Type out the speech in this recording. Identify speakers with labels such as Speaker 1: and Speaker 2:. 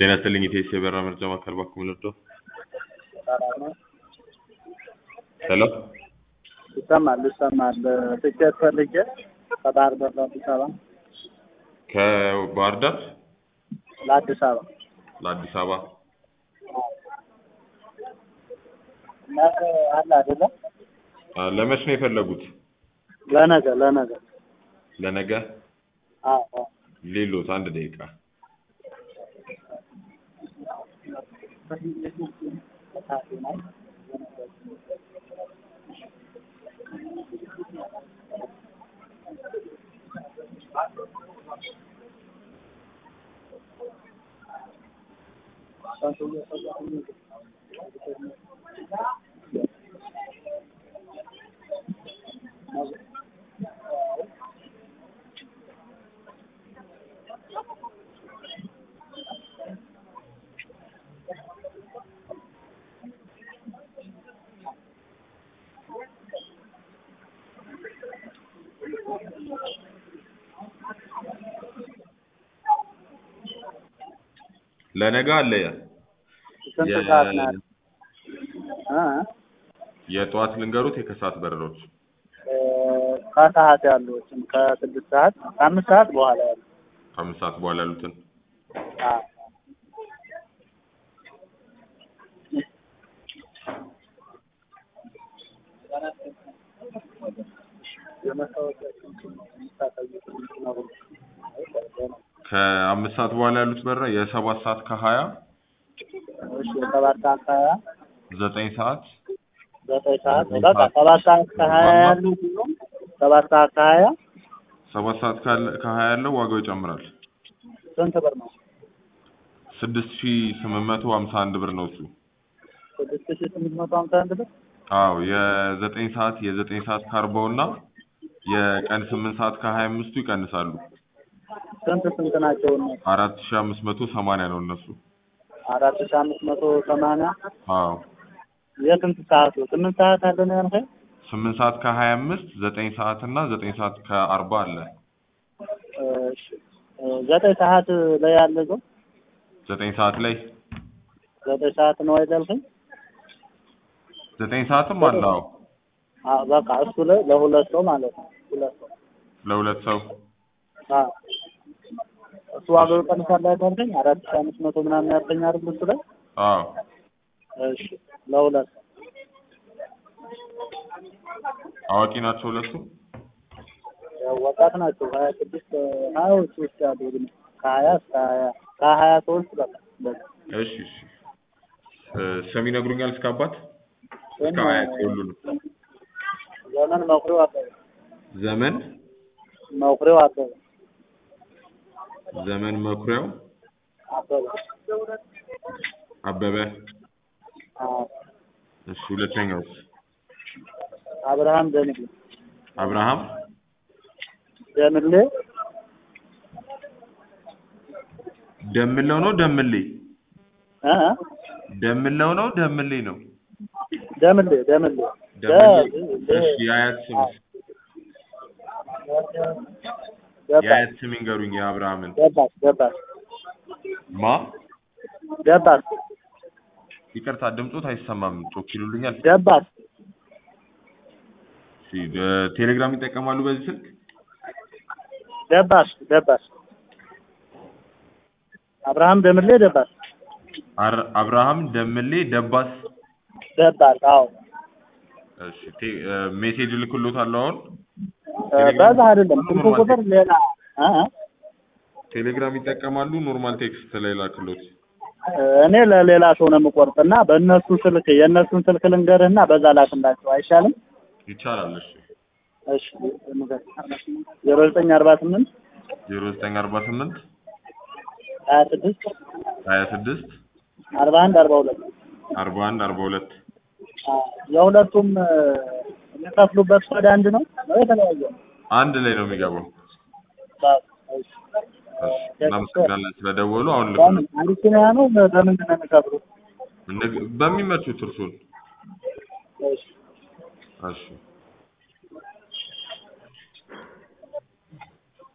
Speaker 1: ጤና ይስጥልኝ ኢቴስ የበራ መርጃ ማዕከል ባክዎ ልርዳዎ? ሄሎ
Speaker 2: ይሰማል ይሰማል። ትኬት ፈልጌ ከባህር ዳር ለአዲስ አበባ
Speaker 1: ከባህር ዳር
Speaker 2: ለአዲስ አበባ
Speaker 1: ለአዲስ አበባ
Speaker 2: ነገ አለ አይደለ?
Speaker 1: አ፣ ለመች ነው የፈለጉት?
Speaker 2: ለነገ ለነገ
Speaker 1: ለነገ
Speaker 2: አዎ አዎ።
Speaker 1: ሌሎት አንድ ደቂቃ ለነገ አለ
Speaker 2: ስንት
Speaker 1: የ-
Speaker 2: ሰዓት ነው ያለው? እ
Speaker 1: የጠዋት ልንገሩት የከሰዓት በረሮች
Speaker 2: እ ከሰዓት ያሉትን ከስድስት ሰዓት ከአምስት ሰዓት በኋላ ያሉ
Speaker 1: ከአምስት ሰዓት በኋላ ያሉትን
Speaker 2: አዎ
Speaker 1: ከአምስት ሰዓት በኋላ ያሉት በረራ የሰባት ሰዓት ከሀያ
Speaker 2: እሺ ሰባት ሰዓት ከሀያ
Speaker 1: ዘጠኝ ሰዓት
Speaker 2: ዘጠኝ ሰዓት
Speaker 1: ዘጠኝ
Speaker 2: በቃ
Speaker 1: ሰዓት
Speaker 2: ሰባት ሰዓት ከሀያ ያሉ ሁሉም ሰባት ሰዓት ከሀያ
Speaker 1: ሰባት ሰዓት ካለ- ከሀያ ያለው ዋጋው ይጨምራል
Speaker 2: ስንት ብር ነው?
Speaker 1: ስድስት ሺ ስምንት መቶ ሀምሳ አንድ ብር ነው እሱ
Speaker 2: ስድስት ሺህ ስምንት መቶ ሀምሳ አንድ ብር
Speaker 1: አዎ የዘጠኝ ሰዓት የዘጠኝ ሰዓት ከአርባው እና የቀን ስምንት ሰዓት ከሀያ አምስቱ ይቀንሳሉ
Speaker 2: ስንት ስንት ናቸው እነሱ?
Speaker 1: አራት ሺ አምስት መቶ ሰማንያ ነው እነሱ
Speaker 2: አራት ሺህ አምስት መቶ ሰማንያ
Speaker 1: አዎ
Speaker 2: የስንት ሰዓቱ? ስምንት ሰዓት አለ ነው ያልከኝ?
Speaker 1: ስምንት ሰዓት ከሀያ አምስት ዘጠኝ ሰዓት እና ዘጠኝ ሰዓት ከአርባ አለ
Speaker 2: እሺ እ ዘጠኝ ሰዓት ላይ ያለ ሰው
Speaker 1: ዘጠኝ ሰዓት ላይ
Speaker 2: ዘጠኝ ሰዓት ነው አይደል ያልከኝ?
Speaker 1: ዘጠኝ ሰዓትም አለ አዎ
Speaker 2: አዎ በቃ እሱ ላይ ለሁለት ሰው ማለት ነው። ሁለት ሰው
Speaker 1: ለሁለት ሰው
Speaker 2: አዎ እሱ ዋጋው ይቀንሳል አይደል ያልከኝ? አራት ሺህ አምስት መቶ ምናምን ያልከኝ አይደል እሱ ላይ?
Speaker 1: አዎ
Speaker 2: እሺ ለሁለት ሰው
Speaker 1: አዋቂ ናቸው ሁለቱ
Speaker 2: ያው ወጣት ናቸው። ሀያ ስድስት ሀያዎች ውስጥ ያሉ ግን ከሀያ እስከ ሀያ ከሀያ ሶስት በቃ በቃ
Speaker 1: እሺ እሺ እ ስም ይነግሩኛል እስከ አባት እስከ
Speaker 2: ስም
Speaker 1: አያት ሁሉንም
Speaker 2: ዘመን መኩሪያው አበበ
Speaker 1: ዘመን
Speaker 2: መኩሪያው አበበ
Speaker 1: ዘመን መኩሪያው
Speaker 2: አበበ
Speaker 1: አበበ
Speaker 2: አዎ
Speaker 1: እሺ ሁለተኛውስ
Speaker 2: አብርሃም ደምሌ
Speaker 1: አብርሃም
Speaker 2: ደምሌ
Speaker 1: ደምለው ነው ደምሌ
Speaker 2: እ
Speaker 1: ደምለው ነው ደምሌ ነው
Speaker 2: ደምሌ ደምሌ
Speaker 1: ደምሌ እሺ የአያት ስም
Speaker 2: ገባሽ
Speaker 1: የአያት ስም ይንገሩኝ የአብርሃምን
Speaker 2: ገባሽ ገባሽ
Speaker 1: ማ
Speaker 2: ገባሽ
Speaker 1: ይቅርታ ድምፆት አይሰማም ጮክ ይሉልኛል
Speaker 2: ገባሽ
Speaker 1: እሺ እ ቴሌግራም ይጠቀማሉ በዚህ ስልክ
Speaker 2: ገባሽ ገባሽ አብርሃም ደምሌ ደባስ
Speaker 1: አር- አብርሃም ደምሌ ደባስ
Speaker 2: ደባስ አዎ
Speaker 1: እሺ ቴ- እ ሜሴጅ ልክሎታለሁ አሁን
Speaker 2: እ በዛ አይደለም ስልክ ቁጥር ሌላ እ እ
Speaker 1: ቴሌግራም ይጠቀማሉ ኖርማል ቴክስት ላይ ላክሎት
Speaker 2: እኔ ለሌላ ሰው ነው የምቆርጥና በእነሱ ስልክ የእነሱን ስልክ ልንገርህና በዛ ላክላቸው አይሻልም?
Speaker 1: ይቻላል እሺ
Speaker 2: እሺ ዜሮ ዘጠኝ አርባ ስምንት
Speaker 1: ዜሮ ዘጠኝ አርባ ስምንት
Speaker 2: ሀያ ስድስት
Speaker 1: ሀያ ስድስት
Speaker 2: አርባ አንድ አርባ ሁለት
Speaker 1: አርባ አንድ አርባ ሁለት
Speaker 2: የሁለቱም እ የሚከፍሉበት ኮድ አንድ ነው ነው የተለያየ ነው?
Speaker 1: አንድ ላይ ነው የሚገባው
Speaker 2: በ- እሺ።
Speaker 1: እሺ እናመሰግናለን ስለደወሉ አሁን
Speaker 2: በምን
Speaker 1: ልክ
Speaker 2: አቢሲኒያ ነው በምንድን ነው የሚከፍሉት?
Speaker 1: በሚመቹት እርሱን
Speaker 2: እሺ
Speaker 1: እሺ